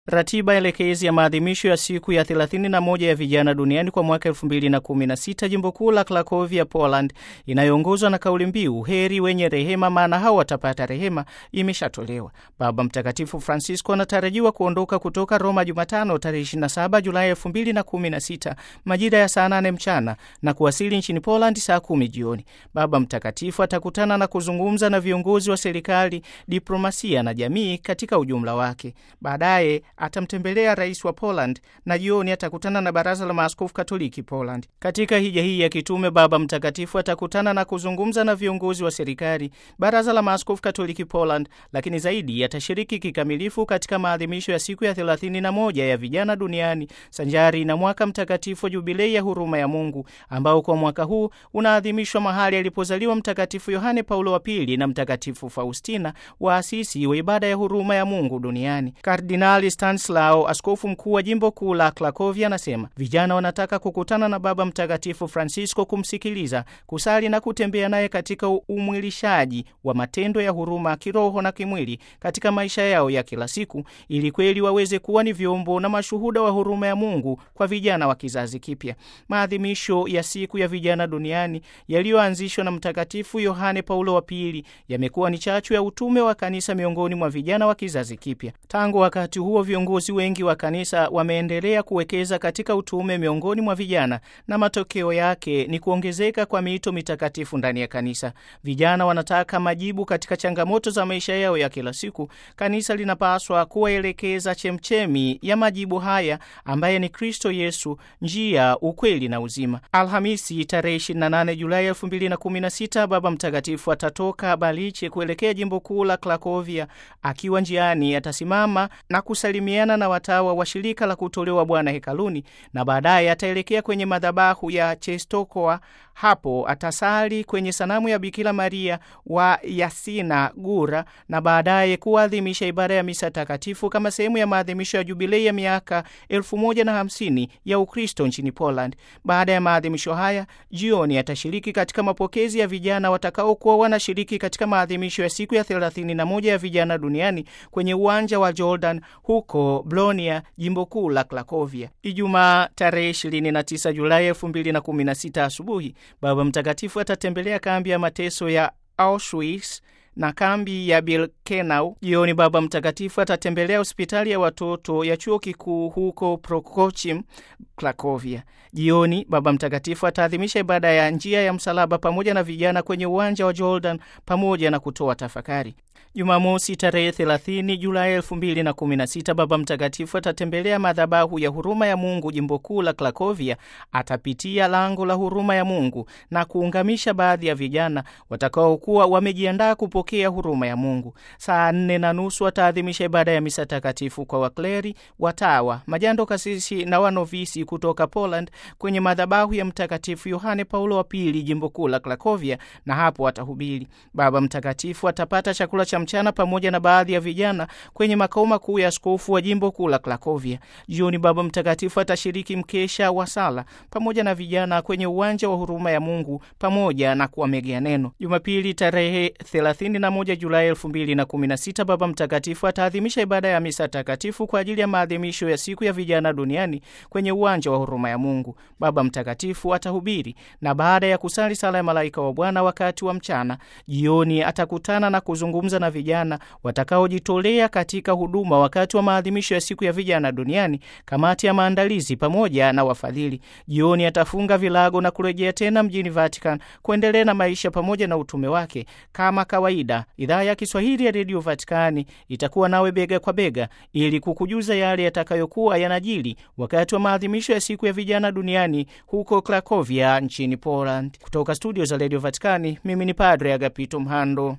Ratiba elekezi ya maadhimisho ya siku ya 31 ya vijana duniani kwa mwaka 2016 jimbo kuu la Krakovia, Poland, inayoongozwa na kauli mbiu heri wenye rehema, maana hao watapata rehema, imeshatolewa. Baba Mtakatifu Francisco anatarajiwa kuondoka kutoka Roma Jumatano tarehe 27 Julai 2016 majira ya saa 8 mchana na kuwasili nchini Poland saa kumi jioni. Baba Mtakatifu atakutana na kuzungumza na viongozi wa serikali, diplomasia na jamii katika ujumla wake. Baadaye atamtembelea rais wa Poland na jioni atakutana na baraza la maaskofu Katoliki Poland. Katika hija hii ya kitume, Baba Mtakatifu atakutana na kuzungumza na viongozi wa serikali, baraza la maaskofu Katoliki Poland, lakini zaidi atashiriki kikamilifu katika maadhimisho ya siku ya 31 ya vijana duniani sanjari na mwaka mtakatifu wa jubilei ya huruma ya Mungu ambao kwa mwaka huu unaadhimishwa mahali alipozaliwa Mtakatifu Yohane Paulo wa Pili na Mtakatifu Faustina, waasisi wa ibada ya huruma ya Mungu duniani. Kardinali Stanislao, askofu mkuu wa jimbo kuu la Krakovia, anasema vijana wanataka kukutana na Baba Mtakatifu Francisco, kumsikiliza, kusali na kutembea naye katika umwilishaji wa matendo ya huruma kiroho na kimwili katika maisha yao ya kila siku, ili kweli waweze kuwa ni vyombo na mashuhuda wa huruma ya Mungu kwa vijana wa kizazi kipya. Maadhimisho ya siku ya vijana duniani yaliyoanzishwa na Mtakatifu Yohane Paulo wa Pili yamekuwa ni chachu ya utume wa kanisa miongoni mwa vijana wa kizazi kipya. Tangu wakati huo viongozi wengi wa kanisa wameendelea kuwekeza katika utume miongoni mwa vijana na matokeo yake ni kuongezeka kwa miito mitakatifu ndani ya kanisa. Vijana wanataka majibu katika changamoto za maisha yao ya kila siku. Kanisa linapaswa kuwaelekeza chemchemi ya majibu haya ambaye ni Kristo Yesu, njia, ukweli na uzima. Alhamisi tarehe 28 Julai 2016 Baba Mtakatifu atatoka Baliche kuelekea jimbo kuu la Krakovia. Akiwa njiani atasimama na kusalimiana na watawa wa shirika la kutolewa Bwana hekaluni na baadaye ataelekea kwenye madhabahu ya Czestochowa. Hapo atasali kwenye sanamu ya Bikira Maria wa Yasina Gura na baadaye kuadhimisha ibada ya misa takatifu kama sehemu ya maadhimisho ya jubilei ya miaka elfu moja na hamsini ya Ukristo nchini Poland. Baada ya maadhimisho haya, jioni atashiriki katika mapokezi ya vijana watakaokuwa wanashiriki katika maadhimisho ya siku ya 31 ya vijana duniani kwenye uwanja wa Jordan huko Blonia, jimbo kuu la Krakovia. Ijumaa tarehe 29 Julai 2016 asubuhi, Baba Mtakatifu atatembelea kambi ya mateso ya Auschwitz na kambi ya Birkenau. Jioni Baba Mtakatifu atatembelea hospitali ya watoto ya chuo kikuu huko Prokochim, Krakovia. Jioni Baba Mtakatifu ataadhimisha ibada ya njia ya msalaba pamoja na vijana kwenye uwanja wa Jordan pamoja na kutoa tafakari. Jumamosi tarehe 30 Julai 2016 Baba Mtakatifu atatembelea madhabahu ya huruma ya Mungu jimbo kuu la Krakovia. Atapitia lango la huruma ya Mungu na kuungamisha baadhi ya vijana watakaokuwa wamejiandaa kupokea huruma ya Mungu. Saa nne na nusu ataadhimisha ibada ya misa takatifu kwa wakleri, watawa, majando, kasisi na wanovisi kutoka Poland kwenye madhabahu ya Mtakatifu Yohane Paulo wa Pili jimbo kuu la Krakovia, na hapo atahubiri. Baba Mtakatifu atapata chakula cha mchana pamoja na baadhi ya vijana kwenye makao makuu ya askofu wa jimbo kuu la Krakovia. Jioni Baba Mtakatifu atashiriki mkesha wa sala pamoja na vijana kwenye uwanja wa huruma ya Mungu pamoja na kuwamegea neno. Jumapili tarehe 31 Julai 2016 Baba Mtakatifu ataadhimisha ibada ya misa takatifu kwa ajili ya maadhimisho ya siku ya vijana duniani kwenye uwanja wa huruma ya Mungu. Baba Mtakatifu atahubiri na baada ya kusali sala ya malaika wa Bwana wakati wa mchana, jioni atakutana na kuzungumza na vijana watakaojitolea katika huduma wakati wa maadhimisho ya siku ya vijana duniani, kamati ya maandalizi pamoja na wafadhili. Jioni atafunga vilago na kurejea tena mjini Vatican kuendelea na maisha pamoja na utume wake. Kama kawaida, idhaa ya Kiswahili ya redio Vatikani itakuwa nawe bega kwa bega ili kukujuza yale yatakayokuwa yanajili wakati wa maadhimisho ya siku ya vijana duniani huko Krakovia nchini Poland. Kutoka studio za redio Vatikani, mimi ni Padre Agapito Mhando.